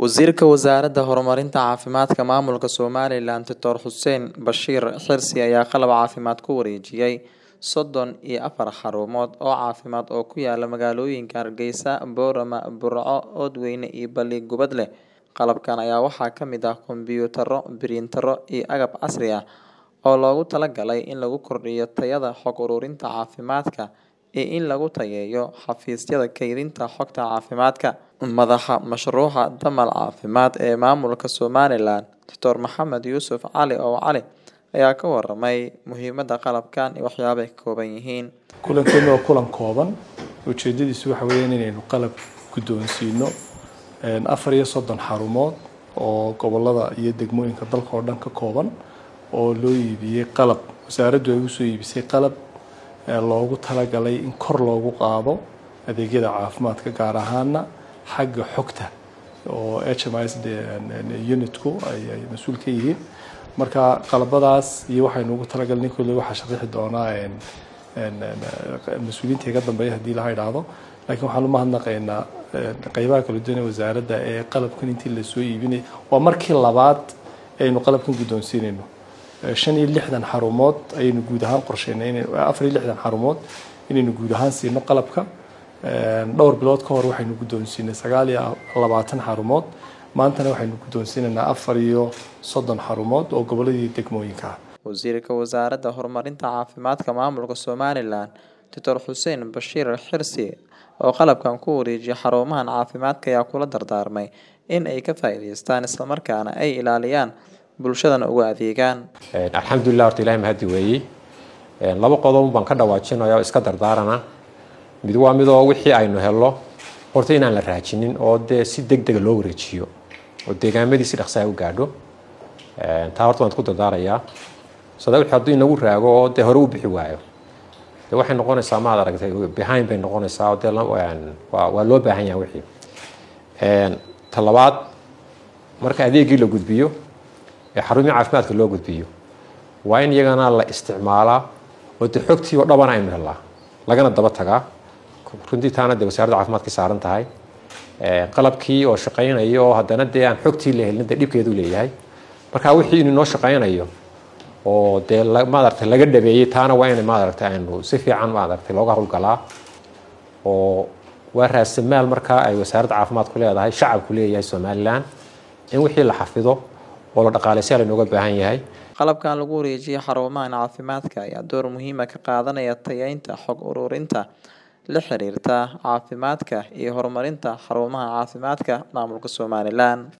Wasiirka Wasaaradda Horumarinta Caafimaadka Maamulka Somalilan Doctor Xuseen Bashiir Xirsi ayaa qalab caafimaad ku wareejiyay sodon iyo afar xarumood oo caafimaad oo ku yaala magaalooyinka Hargeysa, Boorama, Burco, Oodweyne iyo Balli-Gubadle. Qalabkan ayaa waxaa ka mid ah kombiyuutarro, printerro iyo agab casri ah oo loogu talagalay in lagu kordhiyo tayada xog ururinta caafimaadka iyo in lagu tayeeyo xafiisyada kaydinta xogta caafimaadka. Madaxa mashruuca Damal Caafimaad ee Maamulka Somalilan, Dr Maxamed Yuusuf Cali Ow Cali ayaa ka waramay muhiimada qalabkan iyo waxyaabaha ay ka kooban yihiin. kulankeenu waa kulan kooban ujeedadiisu waxa weeyaan inaynu qalab guddoonsiino afar iyo soddon xarumood oo gobolada iyo degmooyinka dalka oo dhan ka kooban oo loo iibiyey qalab wasaaraddu ay usoo iibisay qalab loogu talagalay in kor loogu qaado adeegyada caafimaadka gaar ahaana xagga xogta oo h m s unitku ay mas-uul ka yihiin marka qalabadaas iyo waxaynu ugu talagalnay kolley waxaa sharaxi doonaa mas-uuliyiinta iga dambeeya haddii laha idhaahdo laakiin waxaan umahadnaqaynaa qeybaha kala duwan ee wasaaradda ee qalabkan intii lasoo iibinay waa markii labaad aynu qalabkan guddoonsiinayno shan iyo lixdan xarumood ayaynu guud ahaan qorsheynay afar iyo lixdan xarumood inaynu guud ahaan siino qalabka dhowr bilood ka hor waxaynu guddoonsiinay sagaal iyo labaatan xarumood maantana waxaynu guddoonsiinaynaa afar iyo soddon xarumood oo goboladii degmooyinka ah Wasiirka Wasaaradda Horumarinta Caafimaadka Maamulka Somalilan, Dr Xuseen Bashiir Xirsi oo qalabkan ku wareejiyay xarumahan caafimaadka ayaa kula dardaarmay in ay ka faa'iidaystaan isla markaana ay ilaaliyaan bulshadana ugu adeegaan. alxamdulilah horta ilahay mahadi weeyey laba qodob baan ka dhawaajinaya oo iska dardaarana mid waa midoo wixii aynu helno horta inaan la raajinin oo dee si deg dega loo wareejiyo oo deegaamadii si dhaqsaa u gaadho taa horta waan ku dardaarayaa sada wixii hadduu inagu raago oo dee hore u bixi waayo dee waxay noqonaysaa maad aragtay behind bay noqonaysaa oo dee waa waa loo baahan yahay wixii ta labaad marka adeegii la gudbiyo ee xarumihii caafimaadka loo gudbiyo waa in iyagana la isticmaalaa oo dee xogtii oo dhabana aynu helnaa lagana daba tagaa runtii taana dee wasaaradda caafimaadka saaran tahay qalabkii oo shaqaynaya oo haddana dee aan xogtii la helin dee dhibkeedu leeyahay marka wixii inuu noo shaqaynayo oo dee maaragtay laga dhabeeyey taana waa in maaragtay aynu si fiican maaragtay looga howlgalaa oo waa raasamaal markaa ay wasaaradda caafimaadku leedahay shacabku leeyahay somalilan in wixii la xafido oo la dhaqaaleysiyaa laynooga baahan yahay qalabkan lagu wareejiyay xarumahan caafimaadka ayaa door muhiima ka qaadanaya tayeynta xog ururinta la xiriirta caafimaadka iyo horumarinta xarumaha caafimaadka maamulka Somalilan